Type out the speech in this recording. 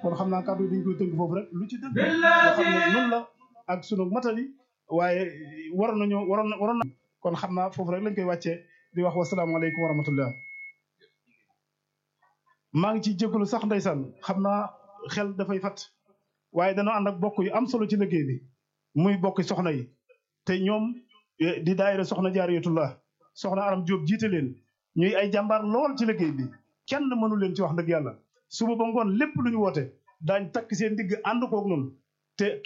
kon xam naa kàddu yi dañ koy tënk foofu rek lu ci dëgg nga xam ne noonu la ak sunu matali waaye waroon nañoo waroon na waroon na kon xam naa foofu rek lañ koy wàccee di wax wasalaamaaleykum wa rahmatullah maa ngi ciy jégalu sax ndeysaan xam naa xel dafay fat waaye danoo ànd ak bokk yu am solo ci liggéey bi muy bokki soxna yi te ñoom di daayira soxna jaariyatullah soxna aram Jóob jiite leen ñuy ay jàmbaar lool ci liggéey bi kenn mënu leen ci wax dëgg yàlla suba ba ngoon lépp lu ñu woote daañ takk seen digg ànd koog noonu te